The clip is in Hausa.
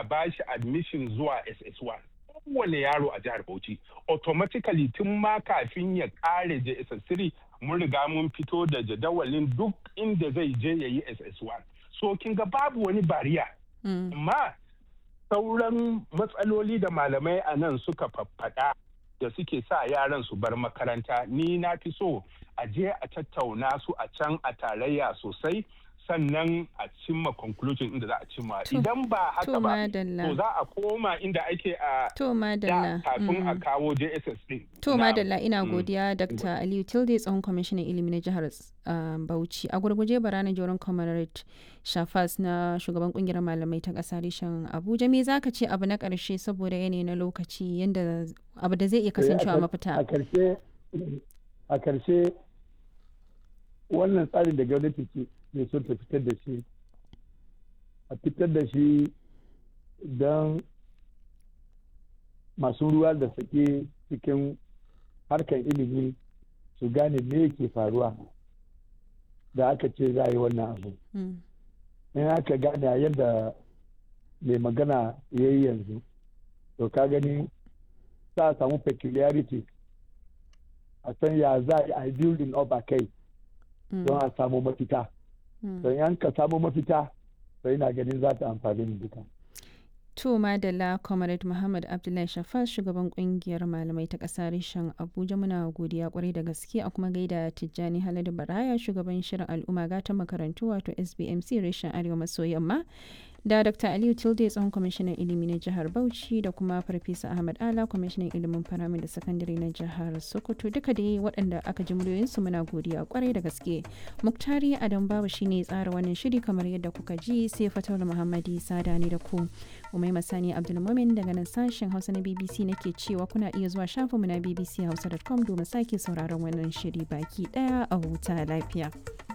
bashi admission zuwa ss1 kowane yaro a jihar bauchi automatically tun ma kafin ya kare jss3 mun riga mun fito da jadawalin duk inda zai je ya yi ss1 so kin ga babu wani bariya amma sauran matsaloli da malamai a nan suka faffaɗa da suke sa yaran su bar makaranta ni na fi so a je a tattauna su a can a tarayya sosai sannan a cimma conclusion inda za a cimma idan ba haka ba to za a koma inda ake a to madalla kafin a kawo JSS din to madalla ina godiya Dr. Aliyu Tilde tsohon kwamishinan ilimi na jihar Bauchi a gurguje barana joron comrade Shafas na shugaban kungiyar malamai ta kasa reshen Abuja me zaka ce abu na karshe saboda yanayi na lokaci yanda abu da zai iya kasancewa mafita a karshe a karshe wannan tsarin da gwamnati ke ne son ta fitar da shi a fitar da shi don masu ruwa da sake cikin harkar ilimi su gane me ke faruwa da aka ce za a yi wannan abu in aka gane yadda mai magana ya yi yanzu to ka gani za a samu peculiarity a san ya za a yi building up a kai don a samu mafita don yan ka samu mafita sai na ganin za ta amfani mu duka. To Madalla Comrade Muhammad Abdullahi Shafas shugaban kungiyar malamai ta ƙasa reshen Abuja muna godiya kwarai da gaske a kuma gaida Tijjani Haladu Baraya shugaban shirin al'umma gatan makarantu wato SBMC reshen Arewa maso yamma da Dr. Aliyu Tilde tsohon kwamishinan ilimi na jihar Bauchi da kuma Farfesa Ahmad Ala kwamishinan ilimin faramin da sakandare na jihar Sokoto duka dai waɗanda aka ji muryoyinsu muna godiya kwarai da gaske. Muktari Adam Babu shine tsara wannan shiri kamar yadda kuka ji sai Fatawul Muhammadi Sada ne da ku. Umai Masani Abdulmumin daga nan sashen Hausa na BBC nake cewa kuna iya zuwa shafinmu na bbchausa.com domin sake sauraron wannan shiri baki daya a huta lafiya.